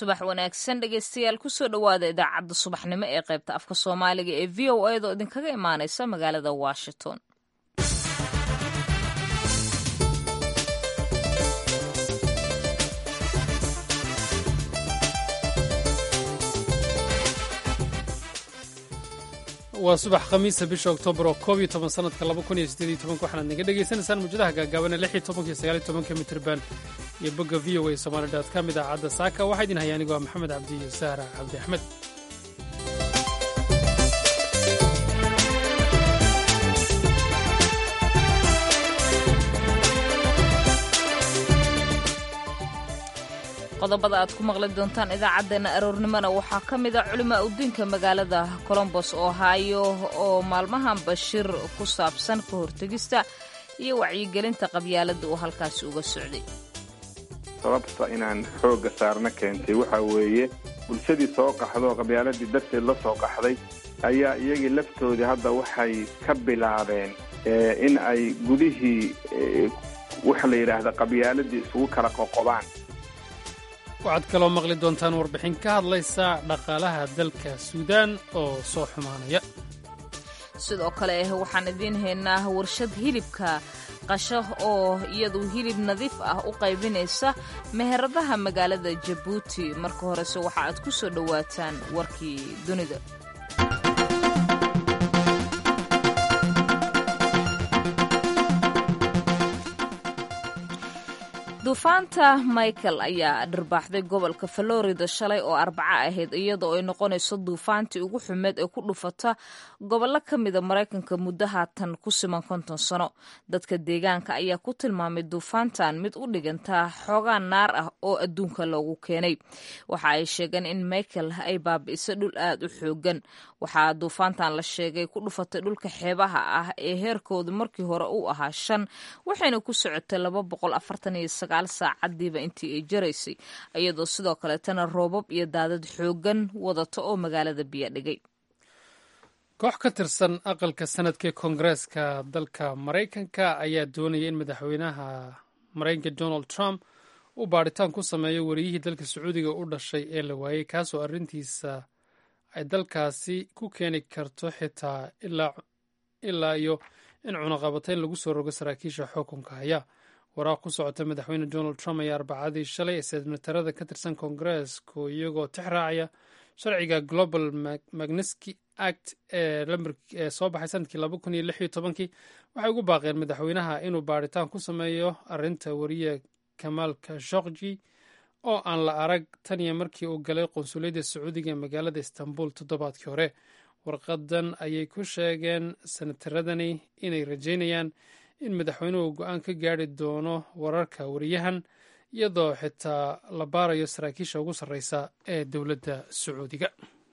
subax wanaagsan dhegeystayaal kusoo dhowaada idaacadda subaxnimo ee qaybta afka soomaaliga ee v o a doo idinkaga imaaneysa magaalada washington waa subax khamiisa bisha oktoobar oo koob iyo toban sanadka laba kun iyo sideed iyo tobanka waxaanaad naga dhegaysanaysaan muujadaha gaagaaban ee lix iyo tobanka iyo sagaal iyo tobanka mitirban iyo bogga v o a somaali dot com idaacadda saaka waxaa idin haya anigoo maxamed cabdi iyo sahra cabdi axmed qodobada aad ku maqli doontaan idaacaddeenna aroornimona waxaa ka mid a culimaa udiinka magaalada colombos ohio oo maalmahan bashir ku saabsan ka hortegista iyo wacyigelinta qabyaaladda uu halkaasi uga socday sababta inaan xoogga saarna keentay waxaa weeye bulshadii soo qaxdo oo qabyaaladii darteed la soo qaxday ayaa iyagii laftoodii hadda waxay ka bilaabeen in ay gudihii waxa la yidhaahda qabyaaladii isugu kala qoqobaan waxaad kaloo maqli doontaan warbixin ka hadlaysa dhaqaalaha dalka suudaan oo soo xumaanaya sidoo kale waxaan idiin haynaa warshad hilibka qasho oo iyadu hilib nadiif ah u qaybinaysa meheradaha magaalada jabuuti marka horese waxa aad ku soo dhowaataan warkii dunida duufaanta michael ayaa dharbaaxday gobolka florida shalay oo arbaco ahayd iyadoo ay noqonayso duufaantii ugu xumeed ee ku dhufata gobollo ka mida maraykanka muddo haatan ku siman konton sano dadka deegaanka ayaa ku tilmaamay duufaantan mid u dhigantaa xoogaa naar ah oo adduunka loogu keenay waxa ay sheegeen in michael ay baabi'isa dhul aad u xoogan waxaa duufaantan la sheegay ku dhufatay dhulka xeebaha ah ee heerkoodu markii hore uu ahaa shan waxayna ku socotay laba boqol afartan iyo sagaal saacadiiba intii ay jaraysay iyadoo sidoo kaleetana roobab iyo daadad xoogan wadata oo magaalada biyo dhigay koox ka tirsan aqalka sanadka ee koongareeska dalka maraykanka ayaa doonaya in madaxweynaha maraykanka donald trump uu baadhitaan ku sameeyo wariyihii dalka sacuudiga u dhashay ee la waayey kaasoo arrintiisa ay dalkaasi ku keeni karto xitaa ilaa iyo in cunaqabatayn lagu soo rogo saraakiisha xukunka haya waraaq ku socota madaxweyne donald trump ayaa arbacadii shalay ee senatarada ka tirsan koongareesku iyagoo tix raacaya sharciga global magniski act ee soo baxay sanadkii laba kun iyo lix iyo tobankii waxay ugu baaqeen madaxweynaha inuu baadhitaan ku sameeyo arrinta wariye kamaal kashokji oo aan la arag tan iyo markii uu galay qunsuliyadda sacuudiga ee magaalada istanbul toddobaadkii hore warqadan ayay ku sheegeen senataradani inay rajaynayaan in madaxweynuhu go-aan ka gaari doono wararka wariyahan iyadoo xitaa la baarayo saraakiisha ugu sarreysa ee dowladda sacuudiga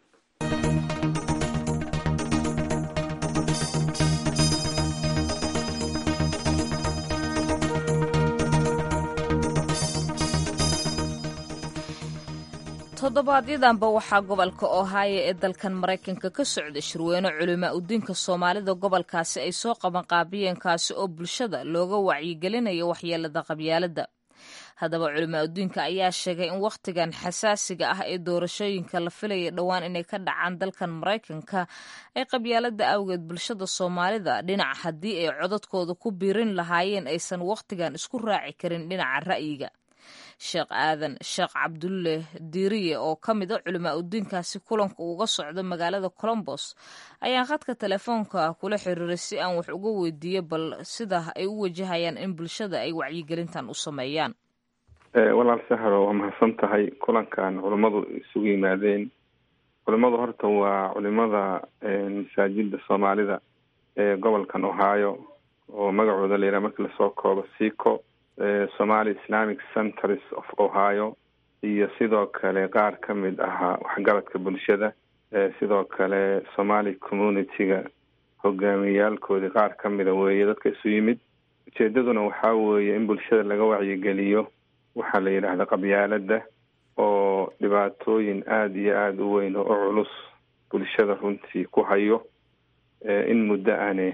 toddobaadyadamba waxaa gobolka ohio ee dalkan maraykanka ka socda shirweyne culimaa udiinka soomaalida gobolkaasi ay soo qabanqaabiyeen kaasi oo bulshada looga wacyigelinayo waxyeelada qabyaaladda haddaba culimaa udiinka ayaa sheegay in wakhtigan xasaasiga ah ee doorashooyinka la filaya dhowaan inay ka dhacaan dalkan maraykanka ay qabyaaladda awgeed bulshada soomaalida dhinac haddii ay codadkooda ku biirin lahaayeen aysan wakhtigan isku raaci karin dhinaca ra'yiga sheekh aadan sheekh cabdulle diiriye oo ka mid a culimaa udiinkaasi kulanka uga socdo magaalada colombos ayaan khadka telefoonka kula xiriiray si aan wax uga weydiiyo bal sida ay u wajahayaan in bulshada ay wacyigelintan u sameeyaan walaal sahro waa mahadsan tahay kulankan culimmadu isugu yimaadeen culimmadu horta waa culimada masaajida soomaalida ee gobolkan ohio oo magacooda layidhaha markii lasoo koobo sico somali islamic centers of ohio iyo sidoo kale qaar ka mid ahaa waxgaradka bulshada sidoo kale somali community-ga hogaamiyaalkoodii qaar ka mida weeye dadka isu yimid ujeedaduna waxaa weeye in bulshada laga wacyigeliyo waxaa la yidhaahda qabyaaladda oo dhibaatooyin aada iyo aada u weyn oo u culus bulshada runtii ku hayo in muddo ane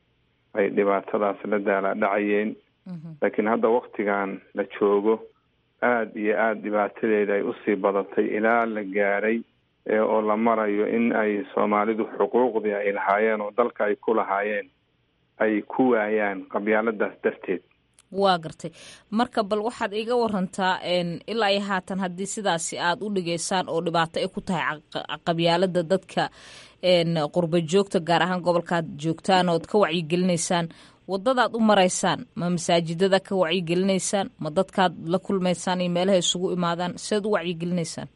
ay dhibaatadaas la daala dhacayeen laakiin hadda waktigan la joogo aada iyo aada dhibaatadeeda ay usii badatay ilaa la gaaray oo la marayo in ay soomaalidu xuquuqdii ay lahaayeen oo dalka ay ku lahaayeen ay ku waayaan qabyaaladaas darteed waa gartay marka bal waxaad iiga warantaa ilaa iyo haatan haddii sidaasi aada u dhigeysaan oo dhibaato ay ku tahay qabyaalada dadka qurba joogta gaar ahaan gobolkaad joogtaan ood ka wacyigelinaysaan wadadaad u maraysaan ma masaajidada ka wacyigelinaysaan ma dadkaad la kulmaysaan iyo meelaha isugu imaadaan sidaad u wacyigelinaysaan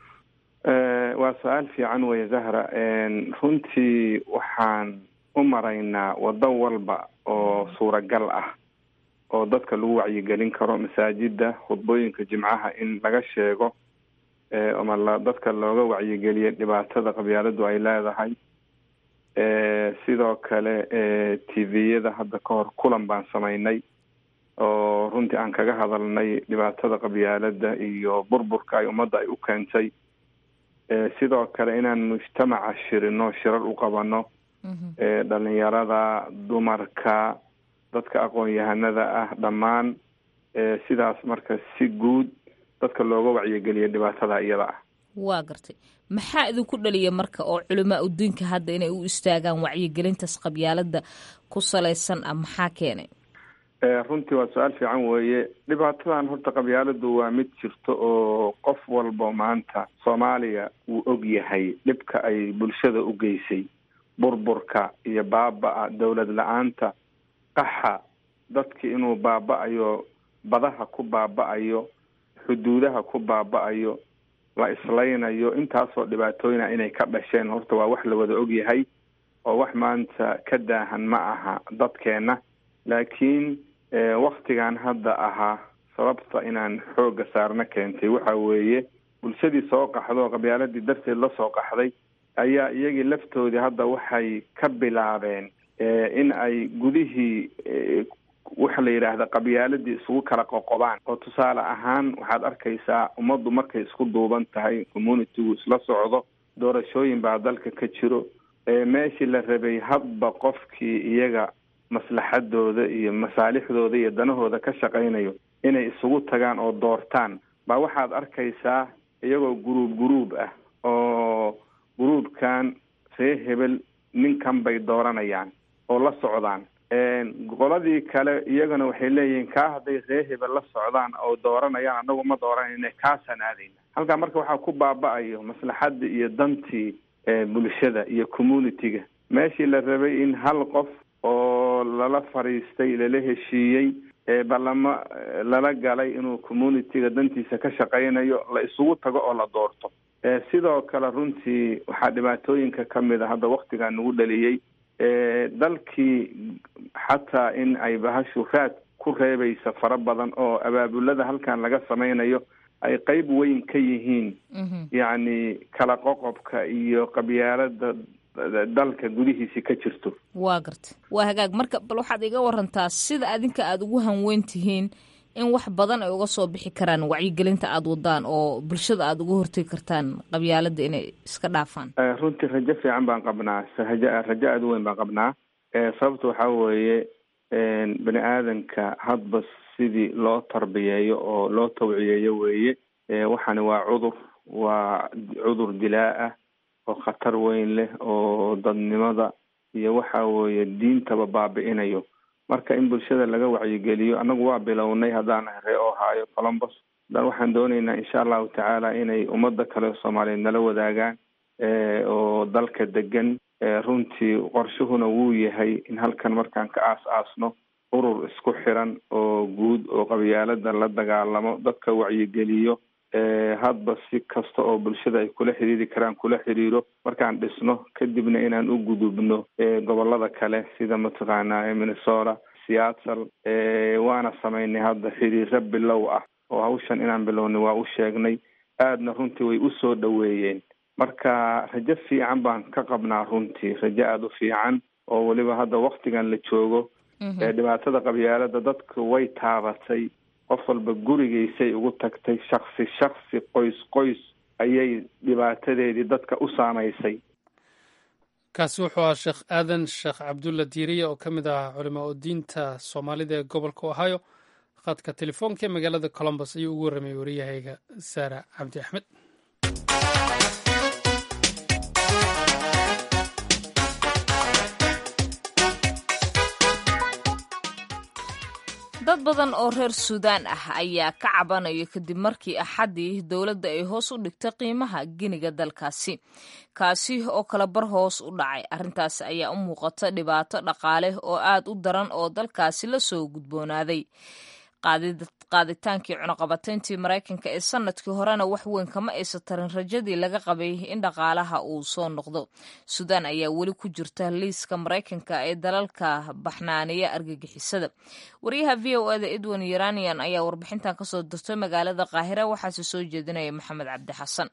waa su-aal fiican weye zahra runtii waxaan u maraynaa waddo walba oo suuragal ah oo dadka lagu wacyigelin karo masaajida khudbooyinka jimcaha in laga sheego ama la dadka looga wacyigeliyo dhibaatada qabyaaladu ay leedahay sidoo kale tviyada hadda ka hor kulan baan samaynay oo runtii aan kaga hadalnay dhibaatada qabyaalada iyo burburka ay ummadda ay u keentay sidoo kale inaan mujtamaca shirino shirar u qabano dhalinyarada dumarka dadka aqoon-yahanada ah dhammaan sidaas marka si guud dadka looga wacyigeliya dhibaatada iyada ah waa gartay maxaa idinku dhaliya marka oo culimaa udiinka hadda inay u istaagaan wacyigelintaas qabyaalada ku salaysan ah maxaa keenay runtii waa su-aal fiican weeye dhibaatadan horta qabyaaladu waa mid jirto oo qof walba maanta soomaaliya uu og yahay dhibka ay bulshada u geysay burburka iyo baaba-a dowlad la-aanta qaxa dadki inuu baaba-ayo badaha ku baaba-ayo xuduudaha ku baaba-ayo la islaynayo intaasoo dhibaatooyina inay ka dhasheen horta waa wax la wada og yahay oo wax maanta ka daahan ma aha dadkeena laakiin waktigan hadda ahaa sababta inaan xoogga saarna keentay waxa weeye bulshadii soo qaxdo qabyaaladii darteed la soo qaxday ayaa iyagii laftoodii hadda waxay ka bilaabeen in ay gudihii waxa la yidhaahda qabyaaladii isugu kala qoqobaan oo tusaale ahaan waxaad arkaysaa ummaddu markay isku duuban tahay communitygu isla socdo doorashooyin baa dalka ka jiro meeshii la rabay hadba qofkii iyaga maslaxadooda iyo masaalixdooda iyo danahooda ka shaqaynayo inay isugu tagaan oo doortaan baa waxaad arkaysaa iyagoo guruub guruub ah oo guruubkan ree hebel ninkan bay dooranayaan oo la socdaan qoladii kale iyagana waxay leeyihiin kaa hadday ree hebel la socdaan oo dooranayaan anagu ma dooranayna kaasaan aadayna halkaa marka waxaa ku baaba-ayo maslaxadii iyo dantii bulshada iyo community-ga meeshii la rabay in hal qof oo lala fariistay lala heshiiyey balamo lala galay inuu community-ga dantiisa ka shaqaynayo la isugu tago oo la doorto sidoo kale runtii waxaa dhibaatooyinka kamid a hadda waktigaa nagu dhaliyey dalkii xataa in ay bahashu raad ku reebaysa fara badan oo abaabulada halkan laga samaynayo ay qeyb weyn ka yihiin yacni kala qoqobka iyo qabyaalada dalka gudihiisi ka jirto waa garta waa hagaag marka bal waxaad iga warantaa sida adinka aada ugu hanweyn tihiin in wax badan ay uga soo bixi karaan wacyigelinta aada wadaan oo bulshada aada uga hortegi kartaan qabyaalada inay iska dhaafaan runtii rajo fiican baan qabnaa rajo rajo aada u weyn baan qabnaa sababta waxaa weeye bani aadanka hadba sidii loo tarbiyeeyo oo loo tawciyeeyo weeye waxani waa cudur waa cudur dilaa ah oo khatar weyn leh oo dadnimada iyo waxa weeye diintaba baabi-inayo marka in bulshada laga wacyigeliyo annagu waa bilownay haddaan ree ohaayo colombos dan waxaan dooneynaa insha allahu tacaala inay ummadda kale soomaaliyeed nala wadaagaan oo dalka degan runtii qorshuhuna wuu yahay in halkan markaan ka aas aasno urur isku xiran oo guud oo qabyaalada la dagaalamo dadka wacyigeliyo hadba si kasta oo bulshada ay kula xiriiri karaan kula xiriiro markaan dhisno kadibna inaan u gudubno gobolada kale sida mataqaanaa minnesota seattle waana samaynay hadda xiriiro bilow ah oo hawshan inaan bilownay waa u sheegnay aadna runtii way usoo dhoweeyeen marka rajo fiican baan ka qabnaa runtii rajo aada u fiican oo weliba hadda waktigan la joogo dhibaatada qabyaalada dadka way taabatay qof walba gurigiisay ugu tagtay shaksi shaksi qoys qoys ayay dhibaatadeedii dadka u saamaysay kaasi wuxuu ahaa sheekh aadan sheekh cabdulla diiriye oo ka mid ah culimaa u diinta soomaalida ee gobolka ohio khadka telefoonka ee magaalada colombos ayuu ugu warramay wariyahayga saara cabdi axmed dad badan oo reer suudaan ah ayaa ka cabanaya kadib markii axaddii dowladda ay hoos u dhigtay qiimaha giniga dalkaasi kaasi oo kala bar hoos u dhacay arrintaasi ayaa u muuqata dhibaato dhaqaale oo aad u daran oo dalkaasi la soo gudboonaaday qaaditaankii cunuqabatayntii maraykanka ee sanadkii horena wax weyn kama aysa tarin rajadii laga qabay in dhaqaalaha uu soo noqdo suudaan ayaa weli ku jirta liiska maraykanka ee dalalka baxnaaniya argagixisada wariyaha v o eda edwin yeranian ayaa warbixintan kasoo dirtay magaalada qaahira waxaase soo jeedinaya maxamed cabdi xasan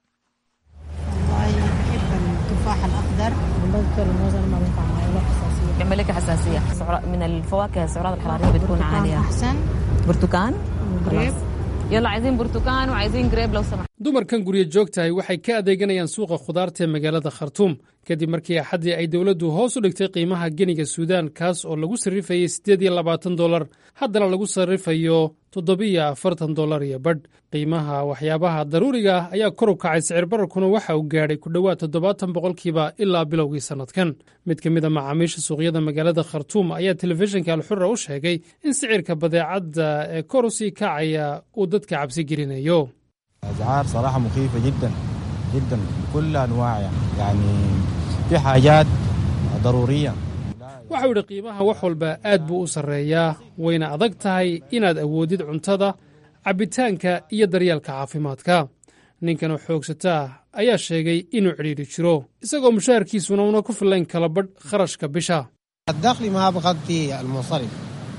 يعمل لك حساسية من الفواكه السعرات الحرارية بتكون عالية أحسن برتقان جريب يلا عايزين برتقان وعايزين جريب لو سمحت dumarkan guryo joogtahay waxay ka adeeganayaan suuqa khudaarta ee magaalada khartuum kadib markii axaddii ay dowladdu hoos u dhigtay qiimaha geniga suudaan kaas oo lagu sarrifayay siddeed iyo labaatan dolar haddana lagu sarrifayo toddobiyo afartan dolar iyo badh qiimaha waxyaabaha daruuriga ah ayaa kor u kacay sicir bararkuna waxa uu gaadhay ku dhowaad toddobaatan boqolkiiba ilaa bilowgii sannadkan mid ka mid a macaamiisha suuqyada magaalada khartuum ayaa telefishinka alxura u sheegay in sicirka badeecadda ee kor u sii kacaya uu dadka cabsi gelinayo أسعار صراحة مخيفة جدا جدا بكل أنواعها يعني في حاجات ضرورية waxau idhi qiimaha wax walba aad buu u sarreeyaa wayna adag tahay inaad awoodid cuntada cabbitaanka iyo daryeelka caafimaadka ninkan oo xoogsataa ayaa sheegay inuu cidhiidhi jiro isagoo mushaharkiisuna una ku fillayn kala badh kharashka bisha الدخل ما بغطي المصرف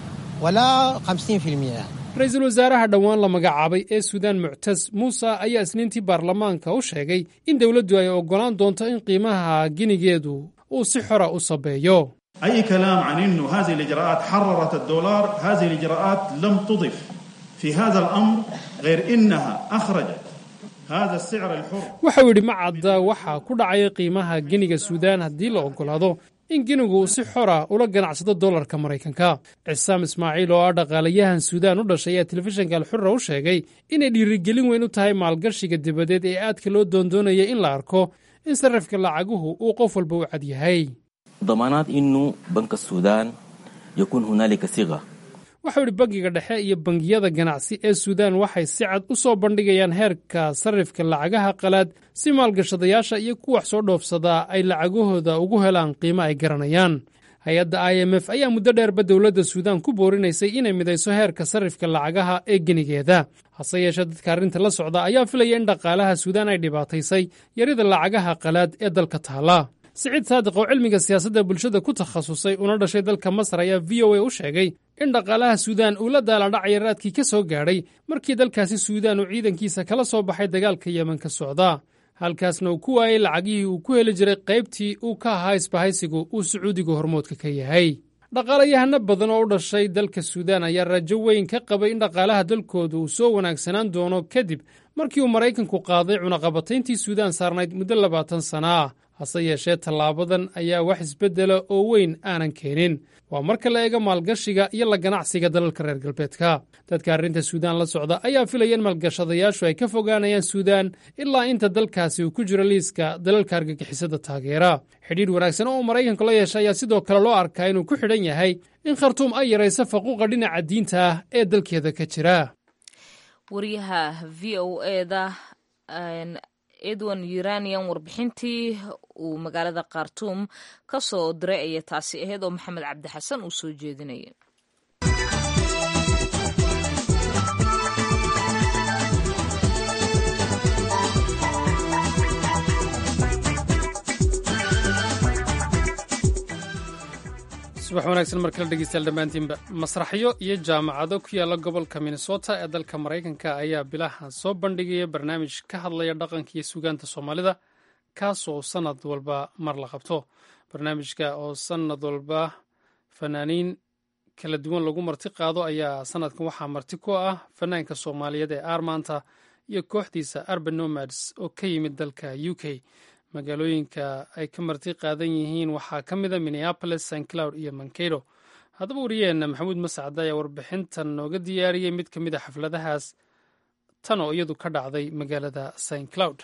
ولا 50% ra-iisul wasaaraha dhowaan la magacaabay ee suudaan muctas muuse ayaa isniintii baarlamaanka u sheegay in dowladdu ay oggolaan doonto in qiimaha ginigeedu uu si xora u sabeeyo أي كلام عن أنه هذه الإجراءات حررت الدولار هذه الإجراءات لم تضف في هذا الأمر غير إنها أخرجت هذا السعر الحر waxau yidhi ma cadda waxaa ku dhacaya qiimaha geniga suudaan haddii la oggolaado in genigu si xora ula ganacsado dollarka maraykanka cisaam ismaaciil oo ah dhaqaalayahan suudaan u dhashay ayaa telefishinka alxura u sheegay inay dhiirigelin weyn u tahay maalgashiga dibadeed ee aadka loo doondoonaya in la arko in sarrifka lacaguhu uu qof walba u cad yahay ضمانات انه بنك السودان يكون هنالك صيغه waxau idhi bangiga dhexe iyo bangiyada ganacsi ee suudaan waxay si cad u soo bandhigayaan heerka sarrifka lacagaha qalaad si maalgashadayaasha iyo ku wax soo dhoofsadaa ay lacagahooda ugu helaan qiimo ay garanayaan hay-adda i m f ayaa muddo dheerba dowladda suudaan ku boorinaysay inay midayso heerka sarrifka lacagaha ee genigeeda hase yeeshee dadka arrinta la socda ayaa filaya in dhaqaalaha suudaan ay dhibaataysay yarida lacagaha qalaad ee dalka taala siciid saadiq oo cilmiga siyaasadda bulshada ku takhasusay una dhashay dalka masar ayaa v o a u sheegay in dhaqaalaha suudaan uu la daaladhacaya raadkii ka soo gaadhay markii dalkaasi suudaan uu ciidankiisa kala soo baxay dagaalka yemen ka socda halkaasna uu ku waayey lacagihii uu ku heli jiray qaybtii uu ka ahaa isbahaysigu uu sacuudiga hormoodka ka yahay dhaqaalayahano badan oo u dhashay dalka suudaan ayaa rajo weyn ka qabay in dhaqaalaha dalkooda uu soo wanaagsanaan doono kadib markii uu maraykanku qaaday cunaqabatayntii suudaan saarnayd muddo labaatan sana ah hase yeeshee tallaabadan ayaa wax isbeddela oo weyn aanan keenin waa marka la eego maalgashiga iyo la ganacsiga dalalka reer galbeedka dadka arrinta suudaan la socda ayaa filaya in maalgashadayaashu ay ka fogaanayaan suudaan ilaa inta dalkaasi uu ku jiro liiska dalalka argagixisada taageera xidhiidh wanaagsan oo maraykanku la yeesha ayaa sidoo kale loo arkaa inuu ku xidhan yahay in khartuum ay yarayso faquuqa dhinaca diinta ah ee dalkeeda ka jira wariyaha v o eda edwin uranian warbixintii uu magaalada khartuum ka soo diray ayay taasi ahayd oo maxamed cabdi xasan uu soo jeedinaya subax wanaagsan mar kale dhegeystayaal dhammaantiinba masraxyo iyo jaamacado ku yaalla gobolka minnesota ee dalka maraykanka ayaa bilaha soo bandhigaya barnaamij ka hadlaya dhaqanka iyo sugaanta soomaalida kaasoo sannad walba mar la qabto barnaamijka oo sannad walba fanaaniin kala duwan lagu marti qaado ayaa sannadkan waxaa marti ku ah fanaanka soomaaliyeed ee aarmaanta iyo kooxdiisa arban nomads oo ka yimid dalka u k magaalooyinka ay ka marti qaadan yihiin waxaa ka mid a minneapolis st cloud iyo mankato haddaba wariyeenna maxamuud mascade ayaa warbixintan nooga diyaariyey mid ka mid a xafladahaas tan oo iyadu ka dhacday magaalada st cloud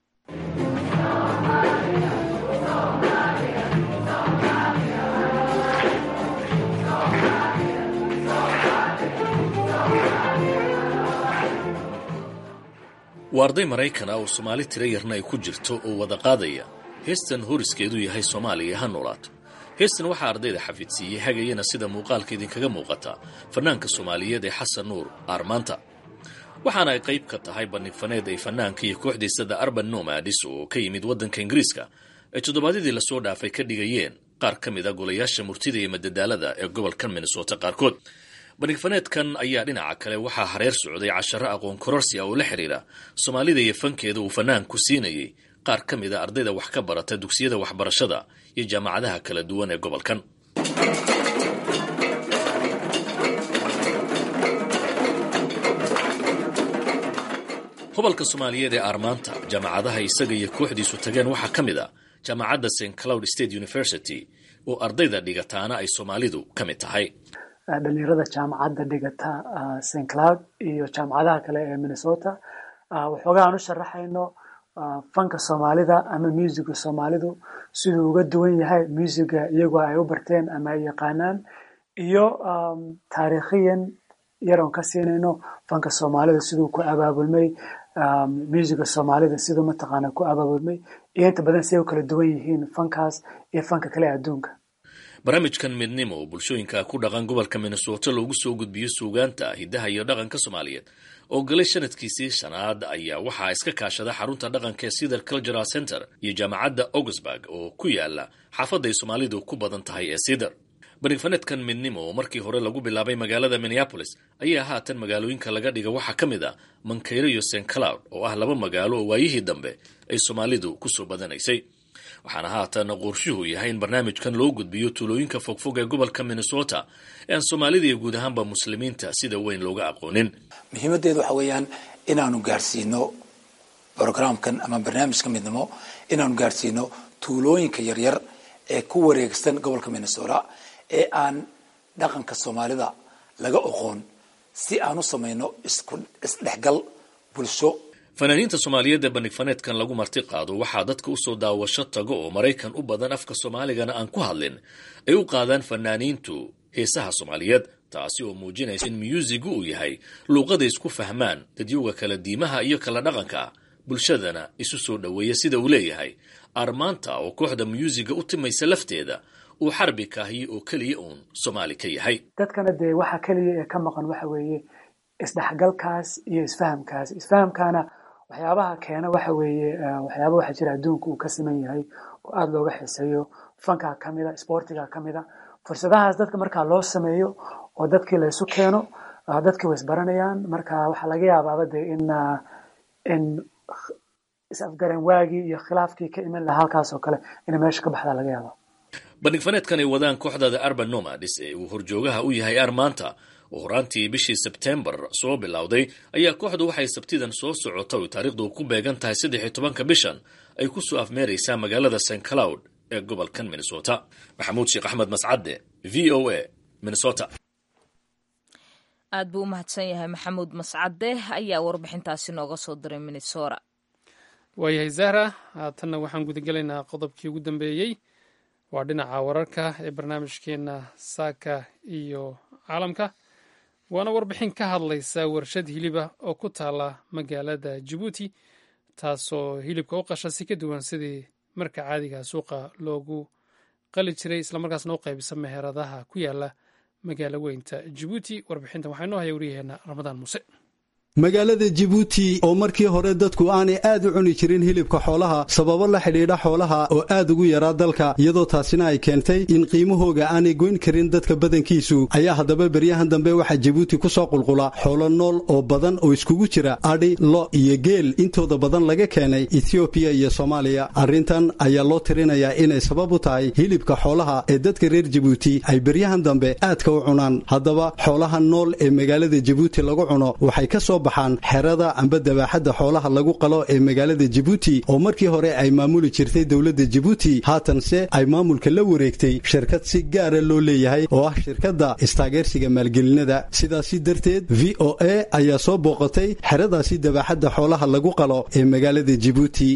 waa arday maraykana oo soomaali tira yarna ay ku jirto oo wada qaadaya heestan horiskeedu yahay soomaaliya ha noolaato heestan waxaa ardayda xafidsiiyey hagayana sida muuqaalka idinkaga muuqata fanaanka soomaaliyeed ee xasan nuur aarmaanta waxaana ay qayb ka tahay bandhigfaneed ay fanaanka iyo kooxdiisada arban nomadis oo ka yimid waddanka ingiriiska ay toddobaadyadii lasoo dhaafay ka dhigayeen qaar ka mid a golayaasha murtida iyo madadaalada ee gobolkan minnesota qaarkood bandhigfaneedkan ayaa dhinaca kale waxaa hareer socday casharo aqoon kororsia oo la xidhiira soomaalida iyo fankeeda uu fanaanku siinayey qaar ka mid a ardayda wax ka barata dugsiyada waxbarashada iyo jaamacadaha kala duwan ee gobolkan gobolka soomaaliyeed ee aarmaanta jaamacadaha isaga iyo kooxdiisu tageen waxaa ka mid a jaamacadda st cloud state university oo ardayda dhigataana ay soomaalidu ka mid tahay dhalinyarada jaamacadda dhigata st cloud iyo jaamacadaha kale ee minnesota waxoogaa aan u sharaxayno fanka soomaalida ama muusiga soomaalidu siduu uga duwan yahay muusiga iyagoo ay u barteen ama ay yaqaanaan iyo taariikhiyan yaroon ka siinayno fanka soomaalida siduu ku abaabulmay muusiga soomaalida siduu mataqaana ku abaabulmay iyo inta badan siday u kala duwan yihiin fankaas iyo fanka kale adduunka barnaamijkan midnimo oo bulshooyinka ku dhaqan gobolka minnesota loogu soo gudbiyo suugaanta hiddaha iyo dhaqanka soomaaliyeed oo galay sanadkiisii shanaad ayaa waxaa iska kaashada xarunta dhaqanka ee cedar cultural center iyo jaamacadda augsburg oo ku yaala xaafadda ay soomaalidu ku badan tahay ee cedar bandhigfaneedkan midnimo oo markii hore lagu bilaabay magaalada minneapolis ayaa haatan magaalooyinka laga dhiga waxaa ka mid a mankayro iyo st cloud oo ah laba magaalo oo waayihii dambe ay soomaalidu kusoo badanaysay waxaana haatan qorshuhu yahay in barnaamijkan loo gudbiyo tuulooyinka fogfog ee gobolka minnesota ee aan soomaalida iyo guud ahaanba muslimiinta sida weyn looga aqoonin muhiimaddeedu waxa weeyaan inaanu gaarsiino brogramkan ama barnaamijka midnimo inaanu gaarsiino tuulooyinka yaryar ee ku wareegsan gobolka minnesota ee aan dhaqanka soomaalida laga oqoon si aan u samayno isdhexgal bulsho fanaaniinta soomaaliyeed ee bandhigfaneedkan lagu marti qaado waxaa dadka usoo daawasho tago oo maraykan u badan afka soomaaligana aan ku hadlin ay u qaadaan fanaaniintu heesaha soomaaliyeed taasi oo muujinaysa in myuusigu uu yahay luuqada isku fahmaan dadyowga kala diimaha iyo kala dhaqanka bulshadana isu soo dhoweeya sida uu leeyahay armaanta oo kooxda myuusiga u timaysa lafteeda uu xarbi kaahiye oo keliya uun soomaali ka yahay dadkana dee waxa keliya ee ka maqan waxa weeye isdhexgalkaas iyo isfahamkaas isfahamkaana waxyaabaha keena waxa weeye waxyaaba waxaa jira adduunka uu ka siman yahay oo aada looga xiiseeyo fankaa ka mida sportiga ka mida fursadahaas dadka markaa loo sameeyo oo dadkii laysu keeno dadkii way isbaranayaan marka waxaa laga yaabaaba dee in in is-afgaran waagii iyo khilaafkii ka iman lahaa halkaas oo kale inay meesha ka baxdaa laga yaaba bandhigfaneedkan ay wadaan kooxdada arban nomadis ee uu horjoogaha u yahay armaanta oo horaantii bishii sebtembar soo bilowday ayaa kooxdu waxay sabtidan soo socota oy taariikhdu ku beegan tahay saddex iyo tobanka bishan ay ku soo afmeeraysaa magaalada st cloud ee gobolkan minnesota maxamuud sheekh axmed mascadde v o a minnesota aad buu u mahadsan yahay maxamuud mascade ayaa warbixintaasi nooga soo diray minnesota waayahay zahra haatanna waxaan gudagelaynaa qodobkii ugu dambeeyey waa dhinaca wararka ee barnaamijkeena saaka iyo caalamka waana warbixin ka hadlaysa warshad hiliba oo ku taala magaalada jabuuti taasoo hilibka u qasha si ka duwan sidii marka caadiga suuqa loogu qali jiray islamarkaasna u qaybisa meheradaha ku yaala magaalo weynta jabuuti warbixintan waxaa inoo haya waryaheena ramadaan muuse magaalada jibuuti oo markii hore dadku aanay aad u cuni jirin hilibka xoolaha sababo la xidhiidha xoolaha oo aad ugu yaraa dalka iyadoo taasina ay keentay in qiimahooga aanay goyn karin dadka badankiisu ayaa haddaba beryahan dambe waxaa jibuuti ku soo qulqula xoolo nool oo badan oo iskugu jira adhi lo iyo geel intooda badan laga keenay ethioobiya iyo soomaaliya arrintan ayaa loo tirinayaa inay sabab u tahay hilibka xoolaha ee dadka reer jibuuti ay beryahan dambe aadka u cunaan haddaba xoolaha nool ee magaalada jibuuti lagu cuno waxay ka soo soo baxaan xerada amba dabaaxadda xoolaha lagu qalo ee magaalada jabuuti oo markii hore ay maamuli jirtay dowladda jabuuti haatanse ay maamulka la wareegtay shirkad si gaara loo leeyahay oo ah shirkadda istaageersiga maalgelinada sidaasi darteed v o a ayaa soo booqatay xeradaasi dabaaxadda xoolaha lagu qalo ee magaalada jabuuti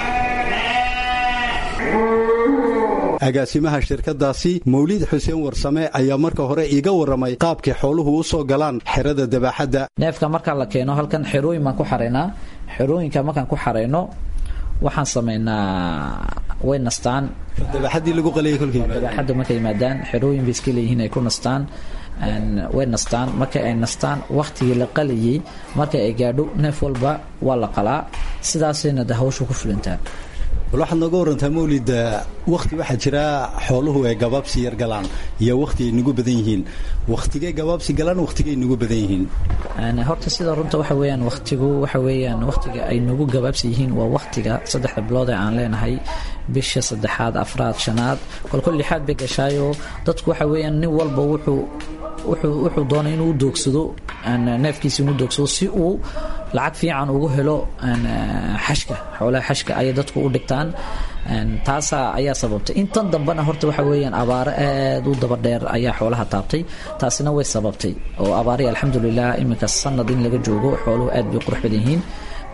agaasimaha shirkadaasi mawlid xuseen warsame ayaa marka hore iiga waramay qaabkay xooluhu u soo galaan xerada dabaaxadda neefka markaa la keeno halkan xerooyin baan ku xaraynaa xerooyinka markaan ku xarayno waxaan samaynaa way nastaan dabaaxadii lagu qaliyay kolkii dabaaxadda markay yimaadaan xerooyin bay iska leeyihiin ay ku nastaan way nastaan markay ay nastaan wakhtigii la qalayay markay ay gaadho neef walba waa la qalaa sidaasayna de hawshu ku fulintaa bal waxaad nooga warantaa mawlid wakhti waxaa jira xooluhu ay gabaabsi yar galaan iyo wakhti ay nagu badan yihiin wakhtigay gabaabsi galaan wakhtigay nagu badan yihiin horta sida runta waxa weeyaan wakhtigu waxa weeyaan wakhtiga ay nagu gabaabsi yihiin waa wakhtiga saddexda bilood ee aan leenahay bisha saddexaad afraad shanaad kolkol lixaad bay gashaayo dadku waxa weeyaan nin walba wuxuu wuxuu doonay inuu doogsado neefkiisa inuu doogsado si uu lacag fiican ugu helo xashka xoolaha xashka ayay dadku u dhigtaan taasaa ayaa sababtay intan dambena horta waxa weeyaan abaaro aad u daba dheer ayaa xoolaha taabtay taasina way sababtay oo abaari alxamdulilah iminka sanad in laga joogo xooluhu aad bay qurux badan yihiin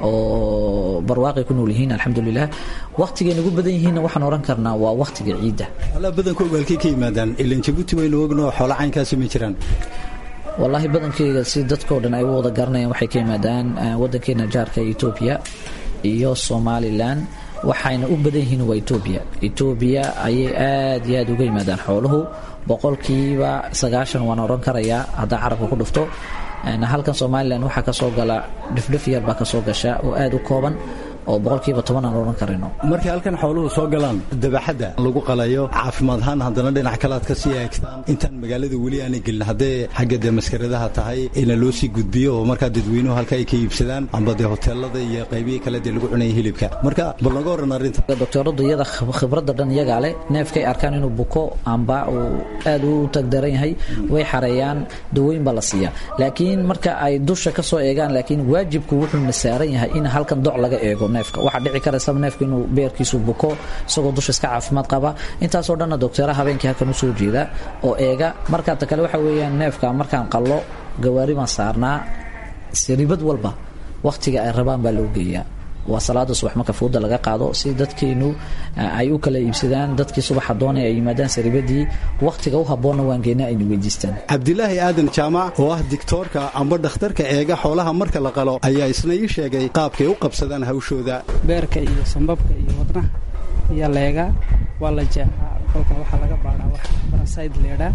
oo barwaaqay ku nool yihiin alxamdulilah wakhtigay nagu badan yihiinna waxaan oran karnaa waa wakhtiga ciidda xoolaha badankooga halkay ka yimaadaan ilan jabuuti waynu ogno xoola caynkaasi ma jiraan wallaahi badankeyga si dadkao dhan ay u wada garanayaan waxay ka yimaadaan wadankeena jaarka etoobiya iyo somalilan waxayna u badan yihiin waa etoobiya etoobiya ayay aad iyo aad uga yimaadaan xooluhu boqolkiiba sagaashan waan oran karayaa haddaa carabka ku dhufto halkan somalilan waxaa kasoo gala dhifdhif yar baa kasoo gasha oo aad u kooban oo boqolkiiba toban aan oran karayno markay halkan xooluhu soo galaan dabaxadda lagu qalayo caafimaad ahaan haddana dhinac kale aad ka sii eegtaan intaan magaalada weli aanay gelin haddee xagga dee maskaradaha tahay ina loo sii gudbiyo oo markaa dadweynuhu halka ay ka iibsadaan amba dee hoteelada iyo qaybihii kale dee lagu cunaya hilibka marka bal naga waran arrinta doktoradu iyada khibradda dhan iyagaa leh neefkay arkaan inuu buko amba uu aad u tagdaran yahay way xareeyaan dawooyin baa la siiyaa laakiin marka ay dusha ka soo eegaan laakiin waajibku wuxuuna saaran yahay in halkan doc laga eego waxaa dhici karaysaba neefka inuu beerkiisu buko isagoo dusha iska caafimaad qaba intaasoo dhanna docteeraha habeenkii halkan usoo jeeda oo eega markaata kale waxa weeyaan neefka markaan qallo gawaari baan saarnaa siribad walba wakhtiga ay rabaan baa loo geeyaa waa salaada subax marka fuuda laga qaado si dadkeennu ay u kala iibsadaan dadkii subaxa doonay ay yimaadaan saribadii wakhtiga u habboonna waan geena aynu weydiistaan cabdilaahi aadan jaamac oo ah digtoorka amba dhakhtarka eega xoolaha marka la qalo ayaa isna ii sheegay qaabkay u qabsadaan hawshooda beerka iyo sambabka iyo wadnaha iyo leega waa la jeexaa kolka waxaa laga baadhaa wax barasayd leedhaa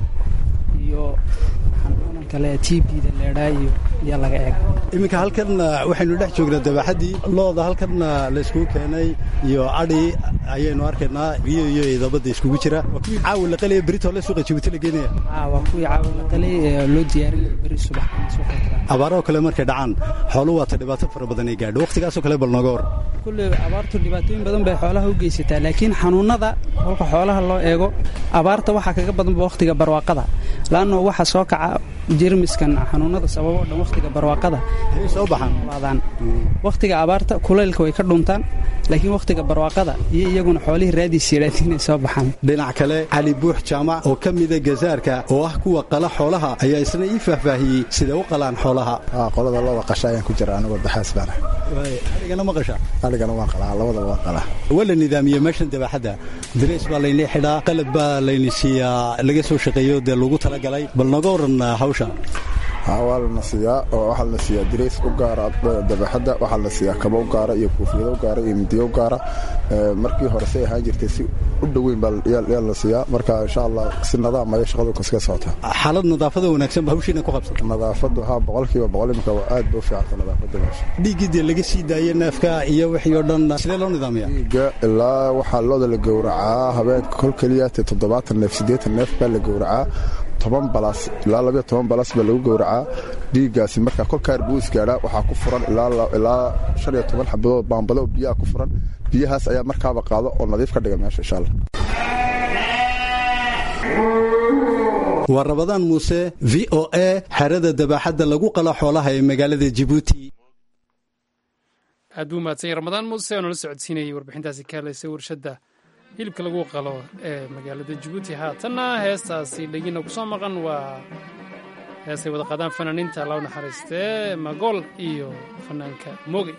iyo xanuunan kale tbda leedhaa iyo iyo laga eega iminka halkan waxaynu dhex joognaa dabaxaddii looda halkan layskugu keenay iyo adhi ayaynu arkaynaa biyo iyo idabada iskugu jira waa kuwii caawa la qalaya beritoo le suuqa jabuuti la geenaya waa kuwii caawa la qalay ee loo diyaariyo beri subax abaarahoo kale markay dhacaan xooluhu waata dhibaato fara badan ay gaadho wakhtigaasoo kale bal nooga war kulle abaartu dhibaatooyin badan bay xoolaha u geysataa laakiin xanuunada kolka xoolaha loo eego abaarta waxaa kaga badanba wakhtiga barwaaqada laanno waxa soo kaca jermiskan xanuunada sababoo dhan wakhtiga barwaaqada soo baxaan wakhtiga abaarta kulaylka way ka dhuntaan laakiin wakhtiga barwaaqada iyo iyaguna xoolihii raadiis yidhaahdiin inay soo baxaan dhinac kale cali buux jaamac oo ka mida gazaarka oo ah kuwa qala xoolaha ayaa isna ii faahfaahiyey siday u qalaan xoolaha qolada looda qasha ayaan ku jira anigoo daxaas baana adigana ma qasha adigana waan qalaa labadaba waan qalaa waa la nidaamiyey meeshan dabaxadda dareys baa layni xidhaa qalab baa layni siiyaa laga soo shaqeeyo dee lagu talagalay bal nooga waran hawsha waa lana siiyaa oo waxaa la siiyaa dirays u gaara dabaxadda waxaa la siiyaa kaba u gaara iyo kuufiyado u gaara iyo midiyo u gaara markii hore say ahaan jirtay si u dhoweyn baa la siiyaa marka insha allah si nadaam ayay shaqadu kaskaga socotaa xaalad nadaafada wanaagsan ba hawshiina ku qabsata nadaafadu haa boqolkiiba boqol imika waa aad ba u fiicanta nadaafada meesha dhiiggii dee laga sii daayey neefka iyo wixii oo dhan sidee loo nidaamiya dhiigga ilaa waxaa looda la gowracaa habeenka kol keliya te toddobaatan neef siddeetan neef baa la gowracaa toban balas ilaa labayo toban balas baa lagu gowracaa dhiiggaasi markaa kolkaar buu isgaadhaa waxaa ku furan ilaa shan iyo toban xabadood baambado oo biyaha ku furan biyahaas ayaa markaaba qaado oo nadiif ka dhiga meesha insha allah waa rabadaan muuse v o a xerada dabaaxadda lagu qala xoolaha ee magaalada jibuuti aad buu mahadsanya ramadaan muuse oo nala socodsiinayay warbixintaasi ka hadlaysay warshadda hilibka lagu qalo ee magaalada jabuuti haatanna heestaasi dhegina ku soo maqan waa heestay wada qaadaan fanaaniinta law naxariistee magool iyo fanaanka moogay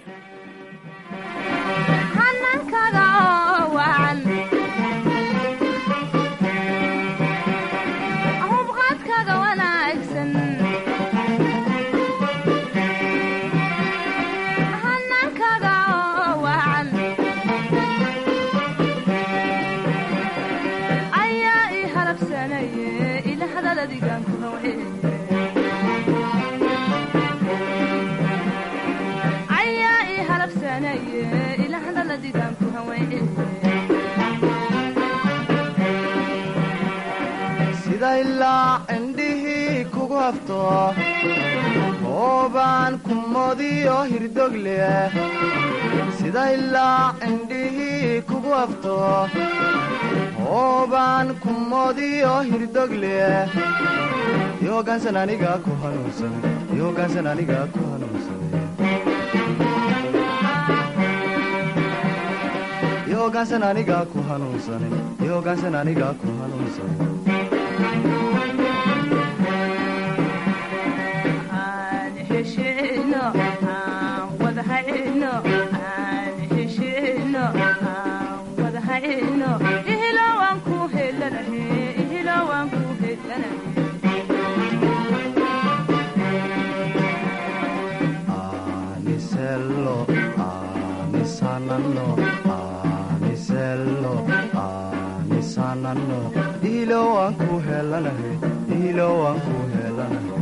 sida ilaa cindhihii kugu hafto oobaan kumodiyo hirdog leh sida ilaa cindhihii kugu hafto oobaan kumodiyo hirdog leh yoogaansan aniga ku hanuunsan yoogaansan aniga ku hanuunsan yoogaansan aniga ku hanuunsan yoogaansan aniga ku hanuunsan anisello anisanano anisello anisanano ilo waan ku helanahay ilo waan ku helanahay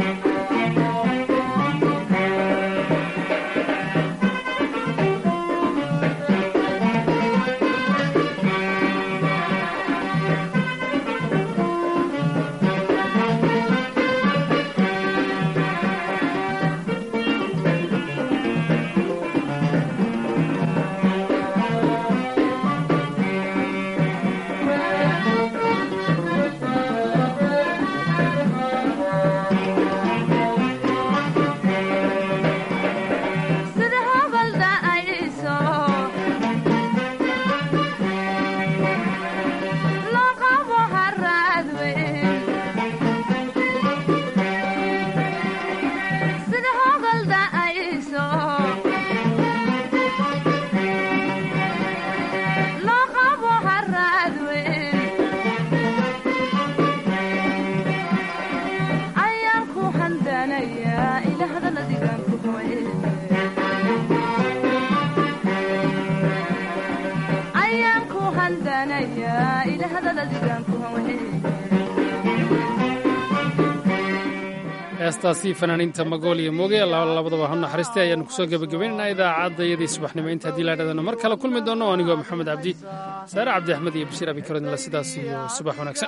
heestaasi fanaaniinta magool iyo mooge labadaba ha naxariistay ayaanu kusoo gebagabaynaynaa idaacadda iyadii subaxnimo inta haddii laadhadana mar kale kulmi doono anigoo maxamed cabdi saare cabdi axmed iyo bashiir abikarodnila sidaas iyo subax wanaagsan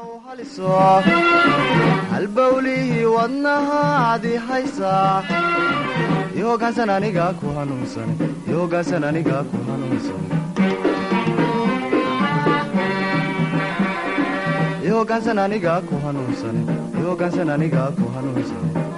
halbawlihii wadnahaadi haysaa yoogaansan aniga ku hanuunsan yoogaansan aniga ku hanuunsan yoogaansan aniga ku hanuunsan yoogaansan aniga ku hanuunsan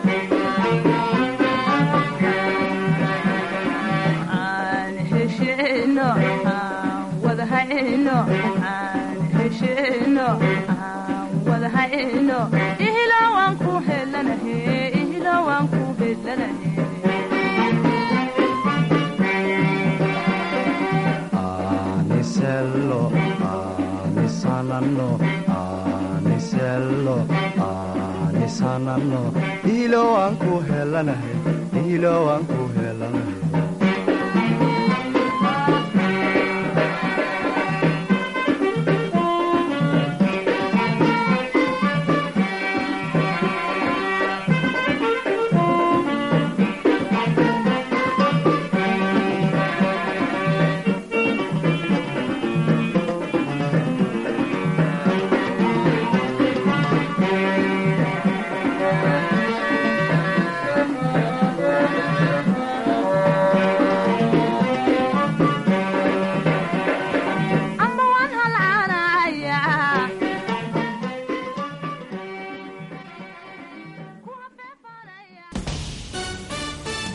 anisello anisanano anisello anisanano ilo waan ku helanahay ilo waan ku